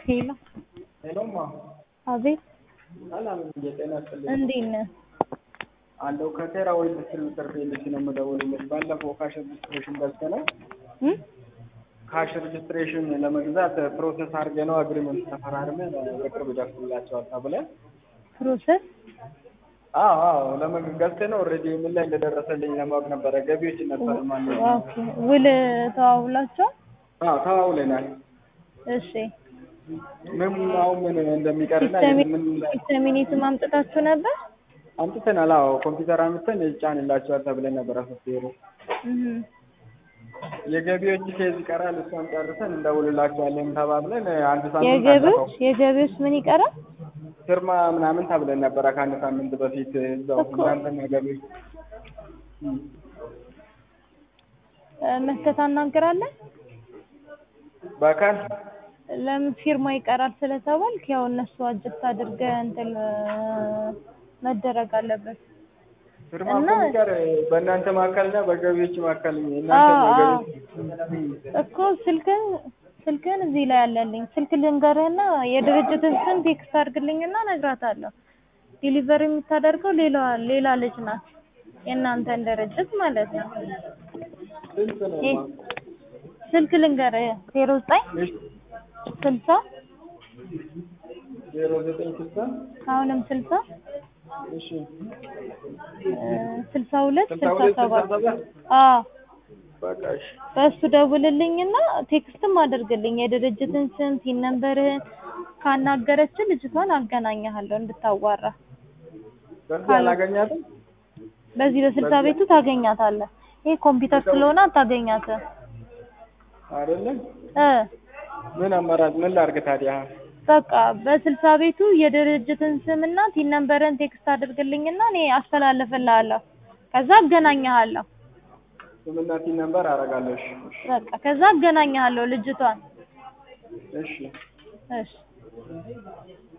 ሄሎ ሄሎማ አቤት ሰላም የጤና ይስጥልኝ እንዴት ነህ? አለው ከቴራ ወይ ምስል ምክር ቤት ነው የምደውልልሽ። ባለፈው ካሽ ሬጅስትሬሽን ገዝተነው እም? ካሽ ሬጅስትሬሽን ለመግዛት ፕሮሰስ አድርገነው አግሪመንት ተፈራርመን በቅርብ ይደርስላቸዋል ተብለን ፕሮሰስ አዎ አዎ ለመግ ገዝተነው ኦልሬዲ ምን ላይ እንደደረሰልኝ ለማወቅ ነበረ። ገቢዎች ነበር ማለት ኦኬ ውል ተዋውላችኋል? አዎ ተዋውለናል። እሺ ምን አሁን ምን እንደሚቀርና ምን ሲስተሚኔትም አምጥታችሁ ነበር? አምጥተናል። አዎ ኮምፒውተር አምጥተን ይጫንላቸዋል ተብለን ነበረ ሶፍትዌሩ እህ የገቢዎች ኬዝ ይቀራል። እሷን ጨርሰን እንደውልላቸዋለን ተባብለን አንድ ሳምንት የገቢዎች አለፈው። የገቢዎች ምን ይቀራል? ፊርማ ምናምን ተብለን ነበረ ከአንድ ሳምንት በፊት እዛው እኮ። እናንተና ገቢዎች እም። እ፣ መተህ ታናግራለህ? በአካል ለምን ፊርማ ይቀራል ስለተባልክ ያው እነሱ አጀስት አድርገህ እንትን እ፣ መደረግ አለበት። ፊርማ እና- እኮ የሚቀር በእናንተ መካከልና በገቢዎች መካከል እናንተ አዎ፣ አዎ። ገቢዎች እኮ ስልክህን ስልክህን እዚህ ላይ አለልኝ። ስልክ ልንገርህና የድርጅትን ስም ቴክስት አድርግልኝና እነግራታለሁ። ዲሊቨሪ የምታደርገው ሌላ ሌላ ልጅ ናት፣ የእናንተን ድርጅት ማለት ነው። ስንት ነው? ይህ ስልክ ልንገርህ ዜሮ ዘጠኝ እሺ ስልሳ ዜሮ ዘጠኝ ስልሳ አሁንም ስልሳ እሺ እ፣ ስልሳ ሁለት ስልሳ ስልሳ ሁለት ስልሳ ሰባት ሰባት አዎ በቃ እሺ በእሱ ደውልልኝና ቴክስትም አድርግልኝ የድርጅትን ስም ቲን ነምበርህን ካናገረችን ልጅቷን አገናኘሃለሁ እንድታዋራ በዚህ አላገኛትም በዚህ በስልሳ ቤቱ ታገኛታለህ ይሄ ኮምፒውተር ስለሆነ አታገኛትም አይደለም እ ምን አማራጭ ምን ላድርግ ታዲያ በቃ በስልሳ ቤቱ የድርጅትን ስምና ቲን ነምበርህን ቴክስት አድርግልኝና እኔ አስተላልፍልሃለሁ ከዛ አገናኘሃለሁ ስምና ቲን ነምበር አደርጋለሁ እሺ እሺ በቃ ከዛ አገናኘሃለሁ ልጅቷን እሺ እሺ